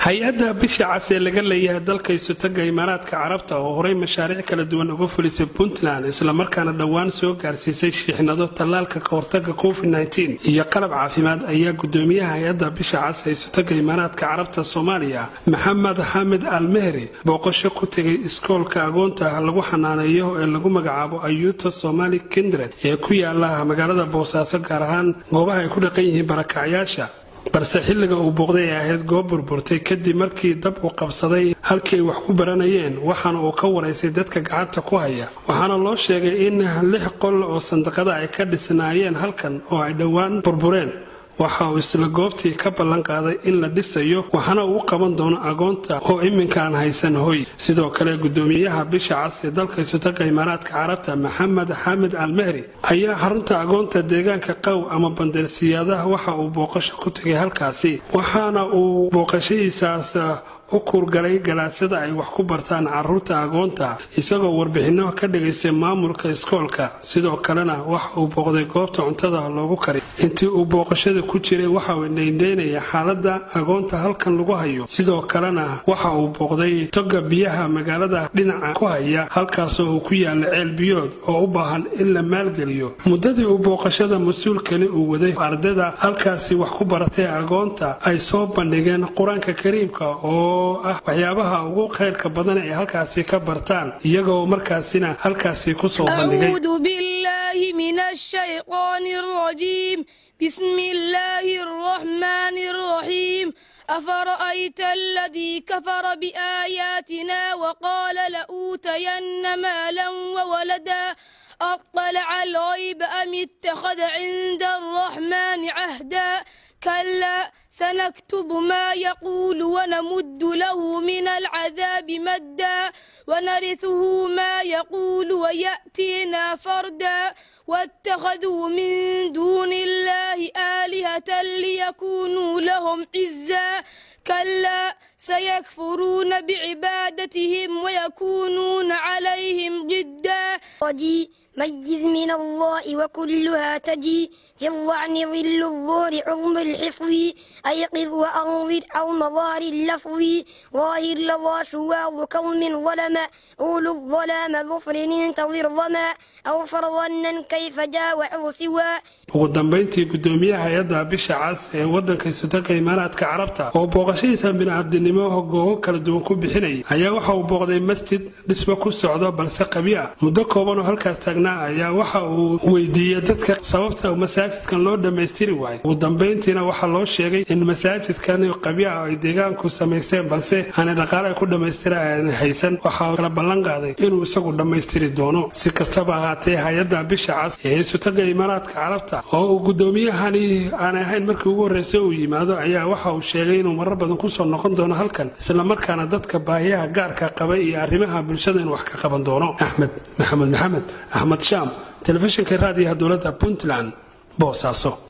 hay-adda bisha cas ee laga leeyahay dalka isutaga imaaraadka carabta oo horey mashaariic kala duwan uga fulisay puntland islamarkaana dhowaan soo gaarsiisay shiixnado tallaalka ka hortaga covid iyo qalab caafimaad ayaa gudoomiyaha hay-adda bisha cas ee isutaga imaaraadka carabta soomaaliya maxamed xamed almehri booqasho ku tegay iskoolka agoonta lagu xanaaneeyo ee lagu magacaabo ayuuta somali kindred ee ku yaala magaalada boosaaso gaar ahaan goobaha ay ku dhaqan yihiin barakacyaasha balse xilliga uu booqday ay ahayd goob burburtay kadib markii dab uu qabsaday halkii ay wax ku baranayeen waxaana uu ka waraysay dadka gacanta ku haya waxaana loo sheegay in lix qol oo sandaqada ay ka dhisnaayeen halkan oo ay dhowaan burbureen waxa uu isla goobtii ka ballan qaaday in la dhisayo waxaana uu qaban doono agoonta oo iminkaan haysan hoy sidoo kale gudoomiyaha bisha cas ee dalka isutaga imaaraadka carabta maxamed xamed almehri ayaa xarunta agoonta deegaanka qaw ama bandeersiyaadaha waxa uu booqasho ku tegay halkaasi waxaana uu booqashadiisaas u kuurgalay galaasyada ay wax ku bartaan caruurta agoonta isagoo warbixinno ka dhigaysay maamulka iskoolka sidoo kalena waxa uu booqday goobta cuntada loogu kari intii uu booqashada ku jiray waxa uu indhaindhaynaya xaaladda agoonta halkan lagu hayo sidoo kalena waxa uu booqday toga biyaha magaalada dhinaca ku haya halkaasoo uu ku yaala ceel biyood oo u baahan in la maalgeliyo muddadii uu booqashada mas-uulkani uu waday ardayda halkaasi wax ku baratay agoonta ay soo bandhigeen qur-aanka kariimka oo ah waxyaabaha ugu khayrka badan ay halkaasi ka bartaan iyagoo markaasina halkaasi ku soo bandhigay أعوذ بالله من الشيطان الرجيم بسم الله الرحمن الرحيم أفرأيت الذي كفر بآياتنا وقال لأوتين مالا وولدا أطلع الغيب أم اتخذ عند الرحمن عهدا كلا سنكتب ما يقول ونمد له من العذاب مدا ونرثه ما يقول ويأتينا فردا واتخذوا من دون الله آلهة ليكونوا لهم عزا كلا سيكفرون بعبادتهم ويكونون عليهم ضدا رجي ميز من الله وكلها تجي في الظعن ظل الظهر عظم الحفظ أيقظ وأنظر أو مظار اللفظ ظاهر لظى شواظ كوم ظلما أول الظلام ظفر انتظر ظما أو فرظنا كيف جاوع سوى ugu dambayntii gudoomiyaha hay-adda bisha cas ee wadanka isutaga imaaraadka carabta oo booqashadiisa bini'aadinimo googo kala duwan ku bixinayay ayaa waxa uu booqday masjid dhismo ku socdo balse qabi ah muddo kooban oo halkaas taagnaa ayaa waxa uu weydiiyey dadka sababta masaajidkan loo dhammaystiri waayo ugu dambayntiina waxaa loo sheegay in masaajidkan qabi ah ay deegaanku samaysteen balse aanay dhaqaale ay ku dhammaystira aanay haysan waxaa kala ballan qaaday inuu isagu dhammaystiri doono si kastaba ahaatee hay-adda bisha cas ee isutaga imaaraadka carabta oo uu gudoomiyahani aanay ahayn markii ugu horreysay uu yimaado ayaa waxa uu sheegay inuu marar badan kusoo noqon doono halkan islamarkaana dadka baahiyaha gaarka qaba iyo arrimaha bulshada inuu wax ka qaban doono axmed maxamed maxamed axmed shaam telefishinka raadiyaha dowladda puntland boosaaso